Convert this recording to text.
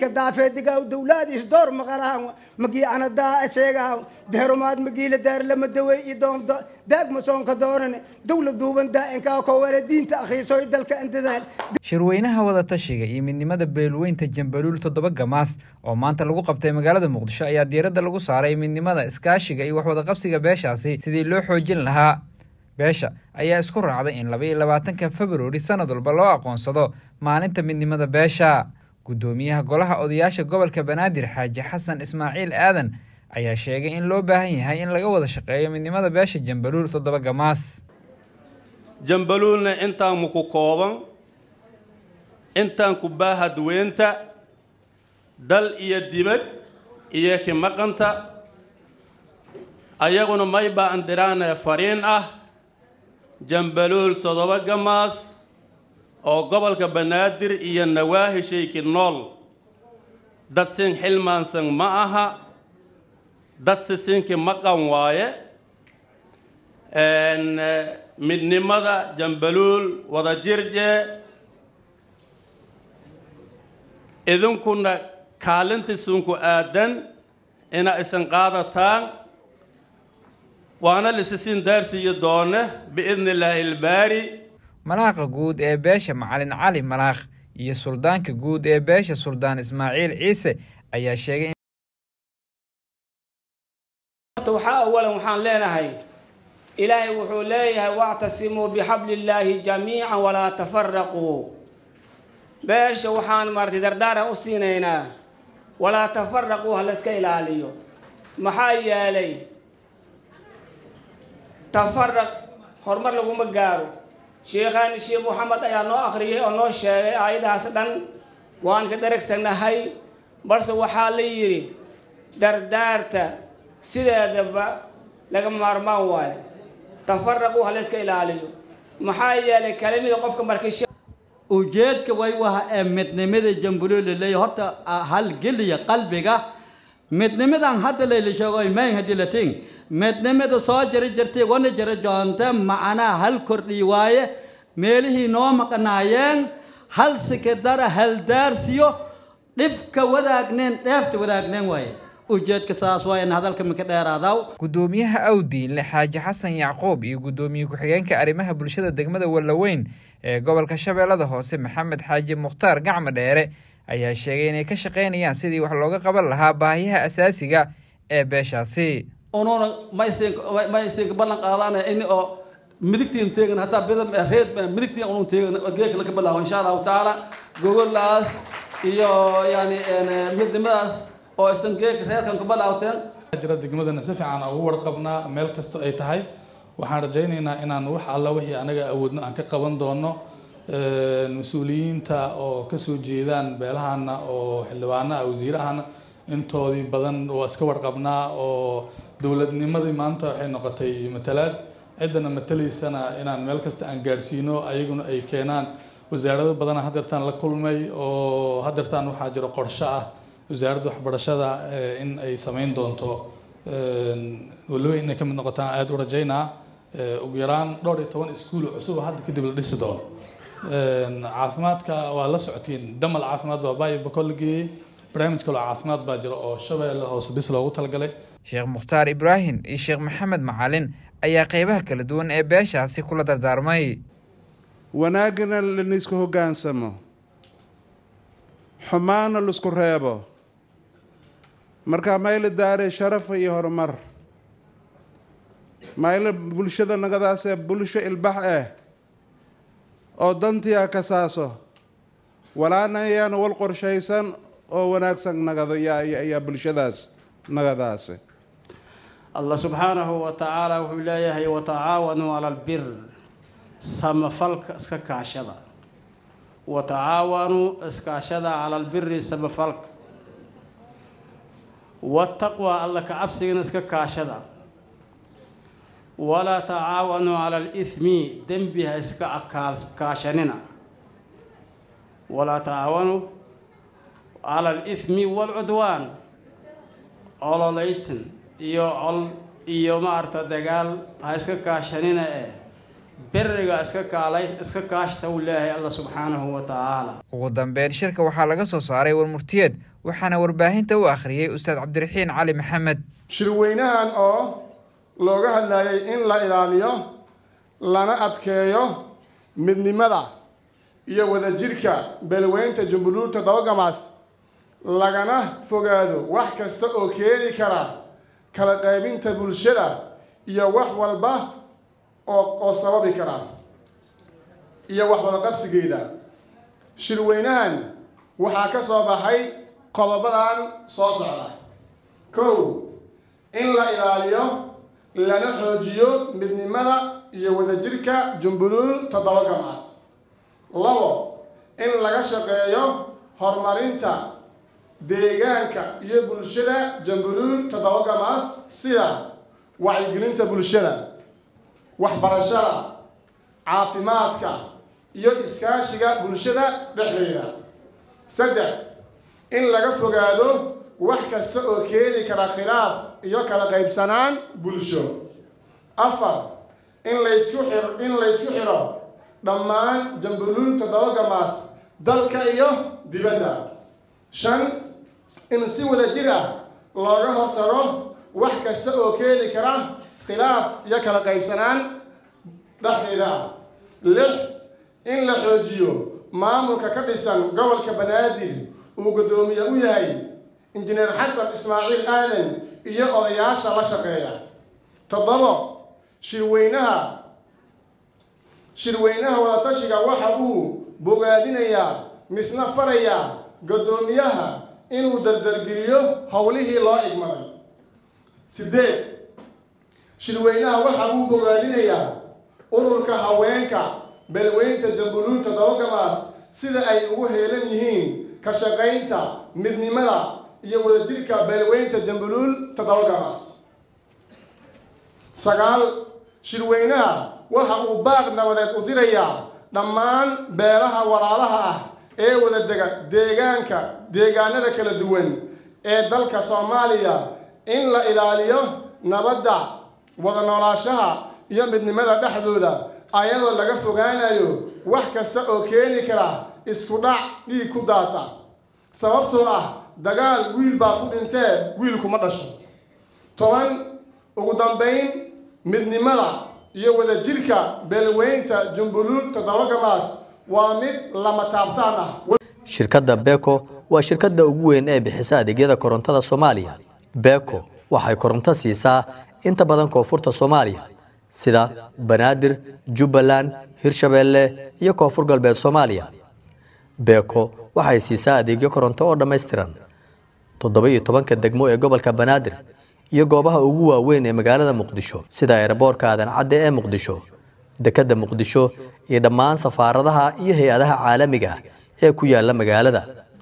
dalka daafeedigaa dowlaadiis door maqalahan magii anadaa sheegaha deerumaad magiila daarlama dawey iyo doonto daagma soonka dooran dowla duuban daa'inkaa kowale diinta akhiisoy dalka indadaal shirweynaha wadatashiga iyo midnimada beelweynta jambaluul toddoba gamaas oo maanta lagu qabtay magaalada muqdisho ayaa diiradda lagu saaray midnimada iskaashiga iyo waxwadaqabsiga beeshaasi sidii loo xoojin lahaa beesha ayaa isku raacday in laba iyo labaatanka februari sanad walba loo aqoonsado maalinta midnimada beesha guddoomiyaha golaha odayaasha gobolka banaadir xaaji xasan ismaaciil aadan ayaa sheegay in loo baahan yahay in laga wada shaqeeyo midnimada beesha jambaluul toddoba gamaas jambaluulna intaan muku kooban intaan ku baahadweynta dal iyo dibad iyo ki maqanta ayaguna may baa andiraane fariin ah jambaluul toddoba gamaas oo gobolka banaadir iyo nawaahishaykii nool dad sin xilmaansan ma aha dad sisinki maqan waaye midnimada jambaluul wada jirje idinkuna kaalintiisunku aadan ina isan qaadataan waana lisisin daarsiiyo doone biidni illaahi ilbaari malaaqa guud ee beesha macalin cali malaakh iyo suldaanka guud ee beesha suldaan ismaaciil ciise ayaa sheegay waxaa awalan waxaan leenahay ilaahay wuxuu leeyahay wactasimuu bixabli illaahi jamiican walaa tafaraquu beesha waxaan maartay dardaaran u siinaynaa walaa tafaraquu ha layska ilaaliyo maxaa yeelay tafaraq horumar laguma gaaro sheekhaani sheekh moxamed ayaa noo akhriyay oo noo sheegay aayadahaas dhan waan ka daragsanahay balse waxaa la yidhi dardaarta sideedaba laga maarmaan waayo tafaraqu ha layska ilaaliyo maxaa yeelay kalimida qofka markii ujeedka way waha ee midnimada jambuliil laleeyahy horta halgeliya qalbiga midnimadan hadda layla sheego mayn haddii la ting midnimada soo jari jirtay wana jara joonta macnaa hal kordhi waaye meelihii noo maqnaayeen hal sikidara haldaarsiyo dhibka wadaagneen dheefta wadaagneen waaye ujeedka saas waa in hadalka minka dheeraadaw guddoomiyaha awdiinle xaaji xasan yacquub iyo guddoomiye ku-xigeenka arrimaha bulshada degmada wallaweyn ee gobolka shabeellada hoose maxamed xaaji mukhtaar gacmo dheere ayaa sheegay inay ka shaqaynayaan sidii wax looga qaban lahaa baahiyaha asaasiga ee beeshaasi unuuna maysinka ballan qaadaan in oo midigtiin teegan hataa bida reed midigtiin unun teegan geeka laga bilaabo insha allahu tacaala gogolaas iyo yani midnimadaas oo isan geeka reerkan ka bilaawteen jira degmadana si fiican ugu warqabnaa meel kasta ay tahay waxaan rajaynaynaa inaan wax alla wixii anaga awoodno aan ka qaban doono mas-uuliyiinta oo kasoo jeedaan beelahana oo xildhibaanaha wasiirahana intoodii badan waa iska warqabnaa oo dowladnimadii maanta waxay noqotay matalaad ciddana matalaysana inaan meel kasta aan gaadhsiino ayaguna ay keenaan wasaarado badana hadeertaan la kulmay oo hadeertaan waxaa jiro qorsho ah wasaaradda waxbarashada in ay samayn doonto walowe inay ka mid noqotaan aada u rajaynaa ugu yaraan dhowr iyo toban iskuul cusub hadda kadib la dhisi doono caafimaadka waa la socotiin damal caafimaad baa baayo bakoo la geeyey barnaamij kaloo caafimaad baa jira oo shabeelle hoose bis loogu talagalay sheekh mukhtaar ibraahim iyo sheekh maxamed macalin ayaa qeybaha kala duwan ee beeshaasi kula dardaarmay wanaagana lanaisku hoggaansamo xumaana laisku reebo markaa mayla daaree sharafa iyo horumar mayla bulshada nagadaasee bulsho ilbax ah oo dantiyaa ka saaso walaana ayaana wal qorshaysan oo wanaagsan nagado yaa bulshadaas nagadaasi allah subxaanahu wa tacaala wuxuu leeyahay watacaawanuu cala albir samafalka iska kaashada watacaawanuu iskaashada cala albiri samafalka wataqwa alla ka cabsigana iska kaashada walaa tacaawanuu cala alithmi dembi ha iska kaashanina walaa tacaawanuu cala alithmi waalcudwaan cololaytan iyo col iyo maarta dagaal ha iska kaashanina eh beriga iska kaalay iska kaashta uu leeyahay alla subxaanahu wa tacaala ugu dambeyn shirka waxaa laga soo saaray warmurtiyeed waxaana warbaahinta u akhriyey ustaad cabdiraxiin cali maxamed shirweynahan oo looga hadlayay in la ilaaliyo lana adkeeyo midnimada iyo wadajirka beelweynta jumburuurta dabagamaas lagana fogaado wax kasta oo keeni kara kala qaybinta bulshada iyo wax walba oo oo sababi kara iyo wax wada qabsigeeda shirweynahan waxaa ka soo baxay qodobadan soo socda kow in la ilaaliyo lana xoojiyo midnimada iyo wadajirka jumburuur toddoba gamaas labo in laga shaqeeyo horumarinta deegaanka iyo bulshada jamburuur toddoba gamaas sida wacyigelinta bulshada waxbarashada caafimaadka iyo iskaashiga bulshada dhexdeeda saddex in laga fogaado wax kasta oo keeni kara khilaaf iyo kala qaybsanaan bulsho afar in laysku xiro in laysku xiro dhammaan jamburuur toddoba gamaas dalka iyo dibadda shan in si wadajir ah looga hortago wax kasta oo keeni kara khilaaf iyo kala qaybsanaan dhexdeeda ah lix in la xoojiyo maamulka ka dhisan gobolka banaadir uu guddoomiye u yahay injineer xasan ismaaciil aadan iyo odayaasha la shaqeeya toddobo shirweynaha shirweynaha wadatashiga waxa uu bogaadinayaa misna farayaa guddoomiyaha inuu dardargeliyo howlihii loo igmaday sideed shirweynaha waxa uu bogaadinayaa ururka haweenka beelweynta jamburuurta dabagamaas sida ay ugu heelan yihiin ka shaqaynta midnimada iyo wadajirka beelweynta jamburuur todobagamaas sagaal shirweynaha waxa uu baaq nabadeed u dirayaa dhammaan beelaha walaalaha ah ee wada dega deegaanka deegaanada kala duwan ee dalka soomaaliya in la ilaaliyo nabadda wada noolaashaha iyo midnimada dhexdooda ayadoo laga fogaanayo wax kasta oo keeni kara isku dhac dhiig ku daata sababtoo ah dagaal wiil baa ku dhintee wiilkuma dhasho toban ugu dambayn midnimada iyo wadajirka beelweynta jumburuur toddobagamaas waa mid lama taabtaan ah shirkadda beko waa shirkadda ugu weyn ee bixisa adeegyada korontada soomaaliya beko waxay koronto siisaa inta badan koonfurta soomaaliya sida banaadir jubbaland hirshabeelle iyo koonfur galbeed soomaaliya beko waxay siisaa adeegyo koronto oo dhammaystiran toddoba iyo tobanka degmo ee gobolka banaadir iyo goobaha ugu waaweyn ee magaalada muqdisho sida eeraboorka aadan cadde ee muqdisho dekedda muqdisho iyo dhammaan safaaradaha iyo hay-adaha caalamiga ah ee ku yaala magaalada